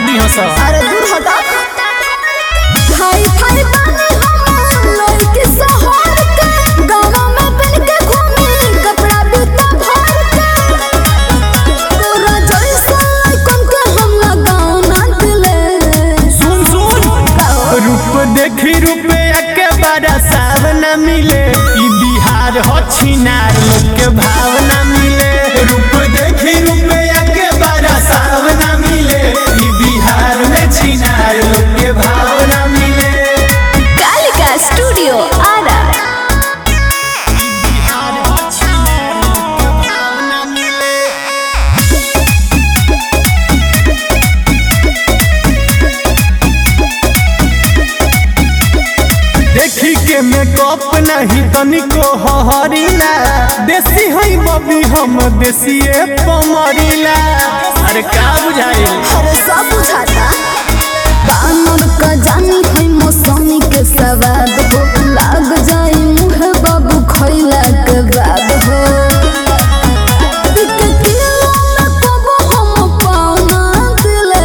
दी हस अरे दूर हटा हाय फाय बानी हम लड़की शहर के गाँव में पहन के घूमी कपड़ा बिता भर के तोरा जैसा लइकन के हम लगाओ ना दिले सुन सुन रूप देखी रुपया के बड़ा सावना मिले ई बिहार हो छिनार लोग के भावना मिले रूप देखी रुपया के बड़ा सावना मिले ई बिहार में छिनार लोग के भावना मिले कालिका स्टूडियो आरा ई बिहार हो छिनार लोग के भावना मिले देखी के मेकअप नहीं तनिको हहरीला देसी हई बबी हम देसीए पमरीला अरे का बुझाई अरे सब बुझाता बानर का जानी है मौसमी के सवाद हो लाग जाई मुहे बाबू खैला के बाद हो एक किलो में कबो हम पाना दिले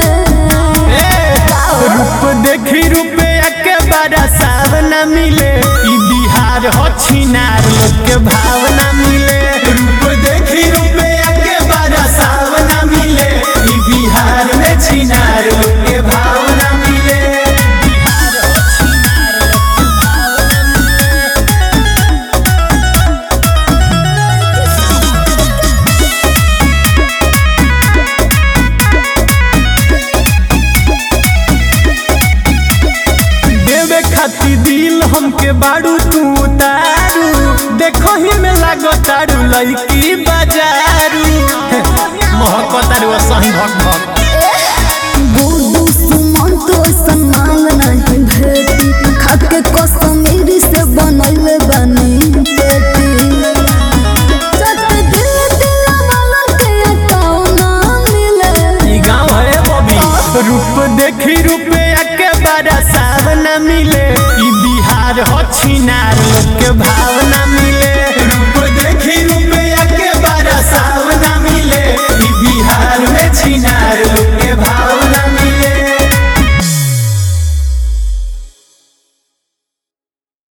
रूप देखी रुपया के बड़ा सावना मिले ई बिहार हो छिनार लोग के भावना मिले रूप देखी रुपया के बड़ा सावना मिले ई बिहार में छिनार लोग के भावना मिले बिहार हो छिनार लोग के भावना मिले देवे खाती दिल हमके बाड़ू तू उतारू देखो ही में लागो तारू लड़की बाजारू महको तारू सही भक भक गुडू सुमन तो सम्मान नहीं भेटी खाके कश्मीरी से बनैले बनी पेटी चट दिल दिल वालन के अकाउंट ना मिले ई गाँव है बबी रूप देखी रूप